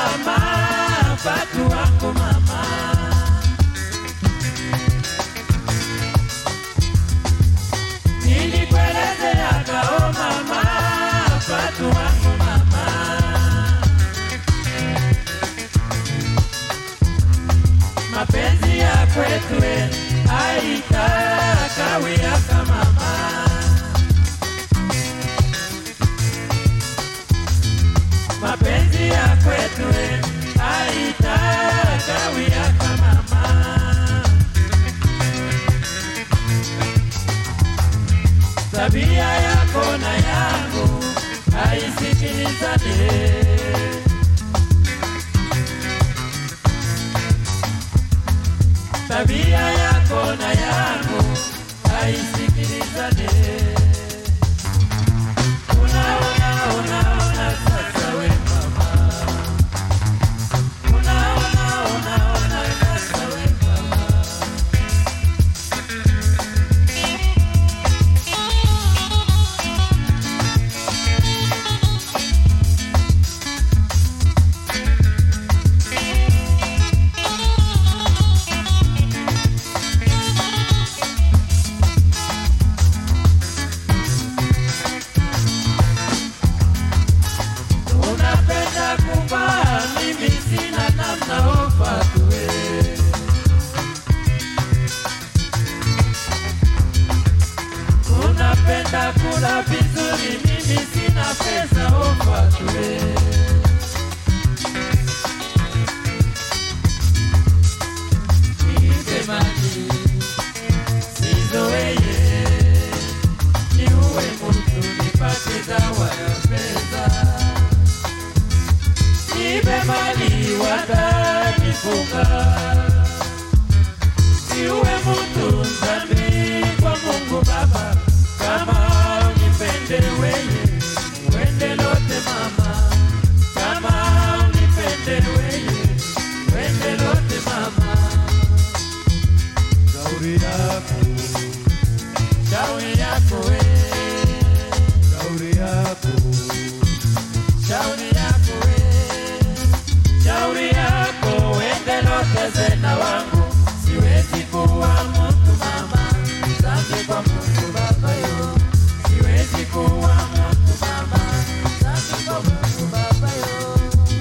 mama, Fatu wangu mama. Nilikuelezea kao mama, Fatu wangu mama. Mapenzi ya kwetu aitakawia kama mama. mapenzi ya kwetu aitakawia kama mama. Tabia yako na yangu haisikilizane. Tabia yako na yangu haisikilizane. Unaona, unaona sasa we mama. Unaona, unaona sasa we mama. Unapenda kuvaa, mimi sina namna ofa tuwe. Unapenda kula vizuri, mimi sina pesa ofa tuwe. Nipe maji, sizoeye, niue mtu nipate dawa ya pesa nipe mali watanifunga, siuwe mtu dhambi kwa Mungu Baba, kama unipende weye wende lote mama, kama unipende weye wende lote mama, Shauri yako, shauri yako we, shauri yako, shauri yako we, shauri yako wende lote zena wangu, siwezi kuwa mtu mama, dhambi kwa Mungu Baba yo, siwezi kuwa mtu mama, dhambi kwa Mungu Baba yo,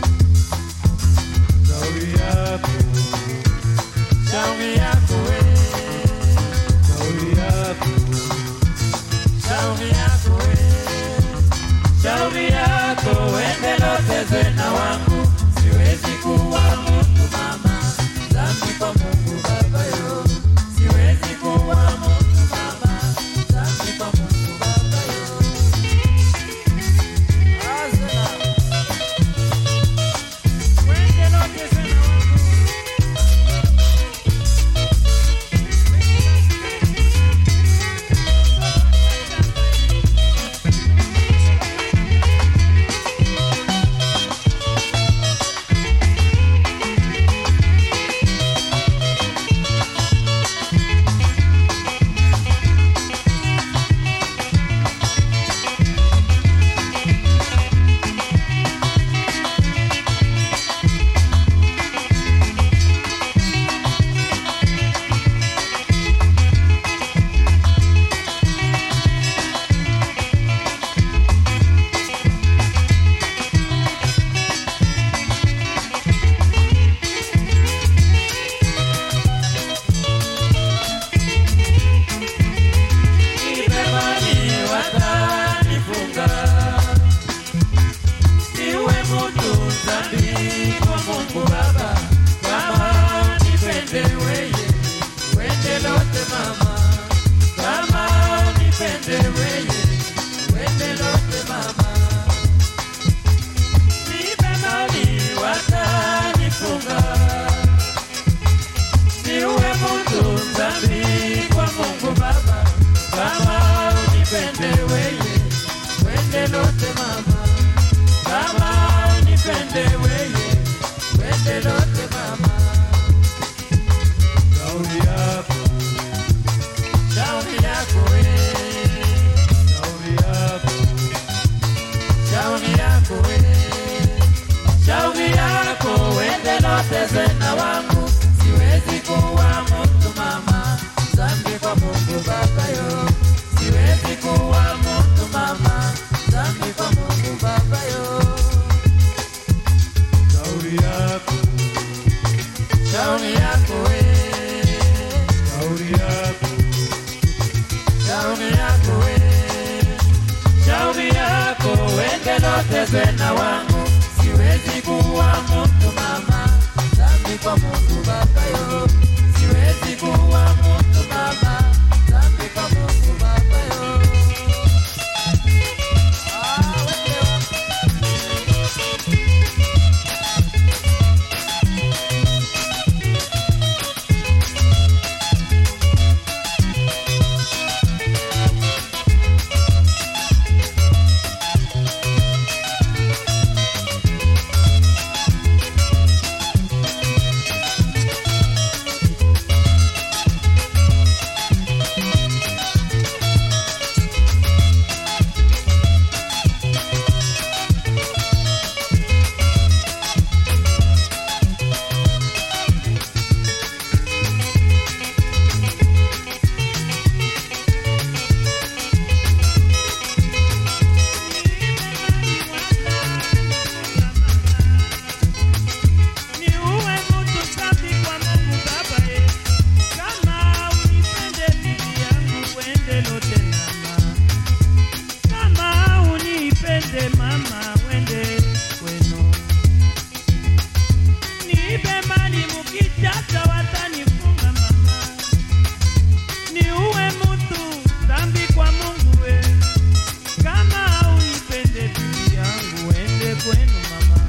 shauri yako, shauri yako we, shauri yako, shauri yako we, shauri yako wende lote zena wangu, siwezi kuwa mtu mama, dhambi kwa Mungu Baba yo, siwezi kuwa mtu mama, dhambi kwa Mungu Baba yo. Azena. Wende lote zena wangu. Nimemani watanifunga, niwe mtu dhambi kwa Mungu Baba, kama nipende weye, wende lote mama, kama nipende weye, wende lote mama. Nimemani watanifunga, niwe mtu dhambi kwa Mungu Baba, kama unipende weye, wende lote mama, kama unipende weye, wende lote mama, shauri yako, shauri yako we, shauri yako, shauri yako we, shauri yako tena wangu, siwezi kuwa mtu mama, dhambi kwa Mungu Baba yo, siwezi kuwa mtu mama, dhambi kwa Mungu Baba yo. shauri yako, Shauri yako we, shauri yako, shauri yako we, shauri yako wende lote tena wangu, siwezi kuwa mtu mama, dhambi kwa Mungu Baba yo, siwezi kuwa mtu mama, dhambi kwa Mungu Baba yo. Ah, wende wa- Ni uwe mtu safi kwa Mungu Baba ye. Kama unipende bibi yangu wende lote mama. Kama unipende mama wende kwenu. Niibe mali mukijaza watanifunga mama. Ni uwe mtu dhambi kwa Mungu we. Kama unipende bibi yangu wende kwenu mama.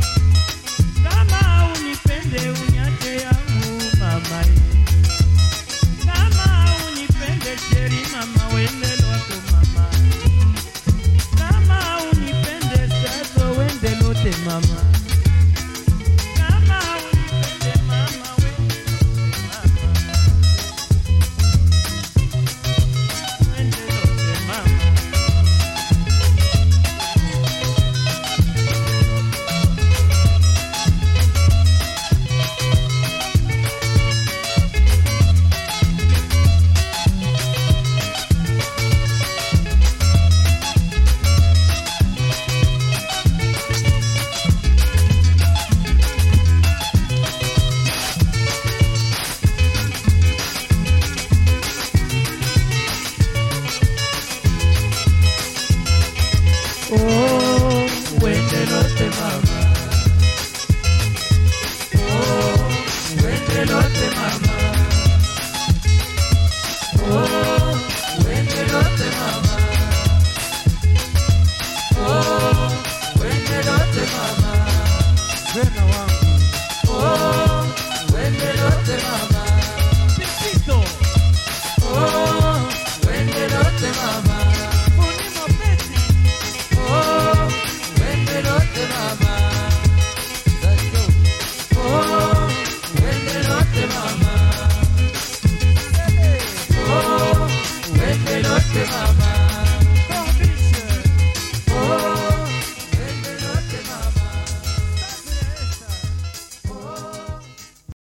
Kama unipende unyache yangu mama ye. Kama unipende sheri mama wende lwako mama. Kama unipende sazo wende lote mama. Kama unipende mama wende lote mama. Wende lote mama. Oh, wende lote mama. Oh, wende lote mama.